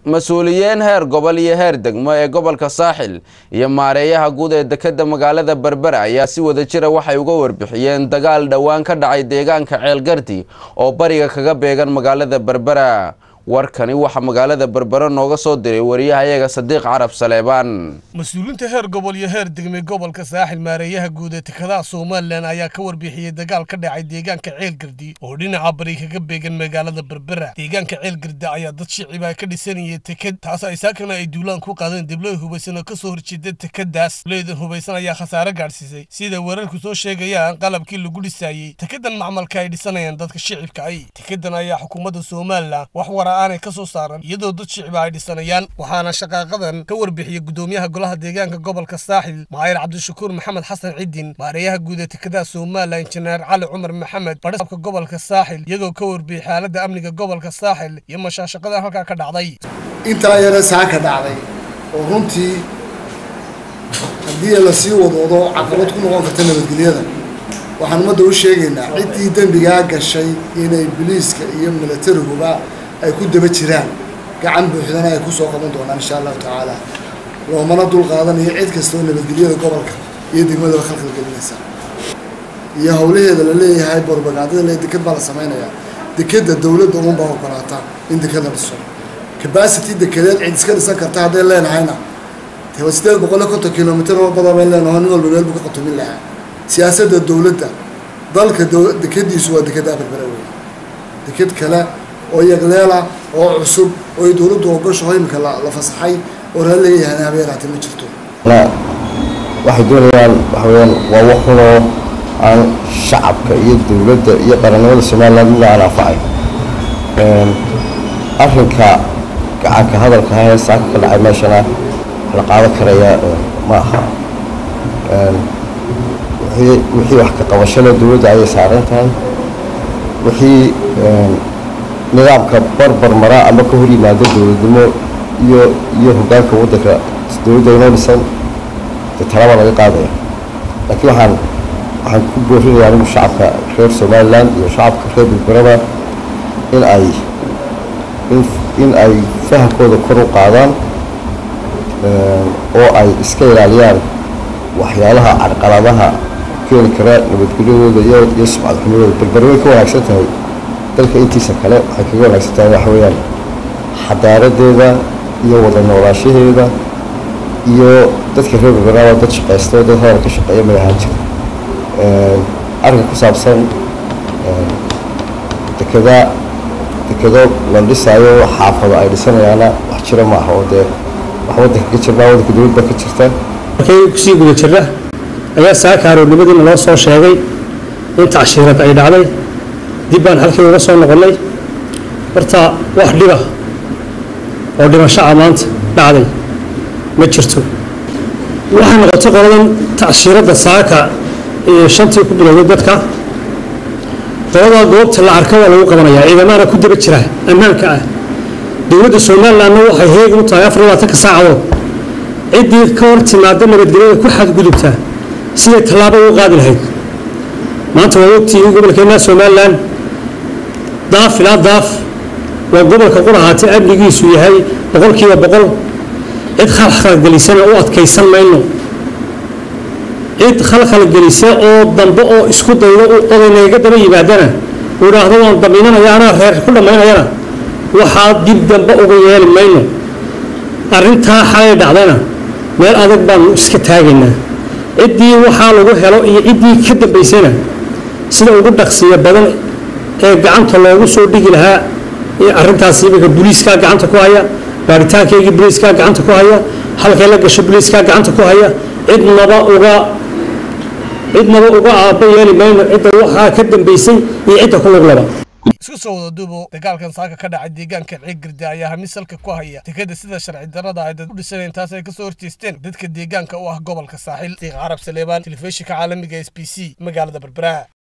mas-uuliyiin heer gobol iyo heer degmo ee gobolka saaxil iyo maareeyaha guud ee dekedda magaalada berbera ayaa si wada jira waxay uga warbixiyeen dagaal dhowaan ka dhacay deegaanka ceelgardi oo bariga kaga beegan magaalada berbera warkani waxaa magaalada berbera nooga soo diray wariyahayaga sadiiq carab saleebaan mas-uuliyiinta heer gobol iyo heer degme gobolka saaxil maareeyaha guud ee tekadaha somalilan ayaa ka warbixiyey dagaal ka dhacay deegaanka ceelgardi oo dhinaca bari kaga beegan magaalada berbera deegaanka ceelgardi ayaa dad shiciba ka dhisanayay teked taas ay saakana ay duulaan ku qaadeen dibloy hubaysan oo kasoo horjeeda tekadaas dibloydan hubaysan ayaa khasaare gaadhsiisay sida weerarku soo sheegayaan qalabkii lagu dhisaayey tekedan macmalka ay dhisanayaan dadka shicibka ay tekedan ayaa xukuumadda somalilan wax wara aanay ka soo saaran iyadoo dad shiciba ay dhisanayaan waxaana shaqaaqadan ka warbixiyey gudoomiyaha golaha deegaanka gobolka saaxil maayir cabdishakuur maxamed xasan cidin maareeyaha guud ee tekadaha somalilan injineer cali cumar maxamed badhisabka gobolka saaxil iyagoo ka warbixiyey xaaladda amniga gobolka saaxil iyo mashaashaqada halkaa ka dhacday intaa yare saaka dhacday oo runtii haddii lasii wadoodo caqabad ku noqon karta nabadgelyada waxaan ummadda u sheegaynaa ciddii dembigaa gashay inay biliiska iyo milatariguba ay ku daba jiraan gacan buuxdana ay kusoo qaban doonaan insha allahu tacaala loomana dul qaadanayo cid kasta oo nabadgelyada gobolka iyo degmadaba khalkhal gelinaysa iyo howlaheeda la leeyahay borbagandada le deked baa la samaynayaa dekedda dowladda uunbaa ogolaata in deked la dhiso cabacity dekedeed cid iska dhisan karta hadday leenahayna dee sideed boqol iyo konton kilomitr oo badan bay leenaho nin walba meel buu ka qatumin lahaa siyaasadda dowladda dalka dekediisu waa dekedda berbera wey deked kale oo yagleela oo cusub oo dowladdu ogoshaho imika la fasaxay oo raali laga yahay habeeraate ma jirto waxay doonayaan waxa weyaan waa wax xunoo aan shacabka iyo dowladda iyo qarannimada somaliland midna aan anfacay arrinka gacanka hadalka hee saaka ka dhacay meeshana la qaadan karaya ma aha wixii wax ka qabashada dowladda ayay saaran tahay wixii nidaamka barbar maraa ama ka hor yimaado dowladnimo iyo iyo hoggaanka waddanka dowladda inoo dhisan de talaba laga qaadaya laakiin waxaan waxaan ku boorinayaa anigu shacabka reer somaliland iyo shacabka reer bilberaba in ay in in ay fahamkooda kor u qaadaan oo ay iska ilaaliyaan waxyaalaha carqaladaha keeni kara nabadgelyadooda iyo iyo sumcad xumadooda berbere way ka wanaagsan tahay dalka intiisa kale waxay kaga wanaagsan tahay waxa weeyaan xadaaradeeda iyo wada noolaashaheeda iyo dadka reer berberaaba dad shaqaysta dad hadal ka shaqeeya may ahaan jira arrinka ku saabsan dekada dekado la dhisaayo xaafado ay dhisanayaana wax jira ma aha oo dee wax waddanka ka jirnaa waddanka dowlad baa ka jirta markay kusii guda jirna ayaa saaka aroornimadiina loo soo sheegay in tacshiirad ay dhacday dib baan halkii uga soo noqonnay horta wax dhiba oo dhimashaca maanta dhacday ma jirto waxay noqotay qoladan tacshiiradda saaka iyo shantii ku bilowday dadka qoladaa goobta la arka waa lagu qabanayaa ciidamana ku daba jira ammaanka ah dowladda somalilandna waxay heegan u tahay afar iyo labaatanka saacadood ciddii ka hor timaada nabadgelyada ku xadgudubta siday tallaabo ugu qaadi lahayd maanta waa ogtihiin gobolkeenna somalilan daaf ilaa daaf waa gobolka qurahaatay amnigiisu yahay boqolkiiba boqol cid khalkhalgelisana u adkaysan mayno cid khalkhalgelisa oo dambe oo isku dayda odaynaga daba yimaadana uu idhaahdo waan daminanaya anaa reer ku dhammaynayana waxaa dib dambe uga yeeli mayno arrintaa xalay dhacdayna meel adag baanu iska taagaynaa ciddii waxaa lagu helo iyo ciddii ka dambaysana sida ugu dhaqsiya badan ee gacanta loogu soo dhigi lahaa arrintaas iminka booliiskaa gacanta ku haya baaritaankeygii booliiskaa gacanta ku haya halkay la gasho booliiskaa gacanta ku haya cidnaba uga cidnaba uga aaba yeeli mayno cidda waxaa ka dambaysay iyo cidda ku luglaba isku soo wada duubo dagaalkan saaka ka dhacay deegaanka ceelgardi ayaa hamis salka ku haya dekeda sida sharci darrada ay dad u dhisaneen taas ay kasoo horjeesteen dadka deegaanka u ah gobolka saaxil diiq carab saleebaan telefishinka caalamiga s b c magaalada berbera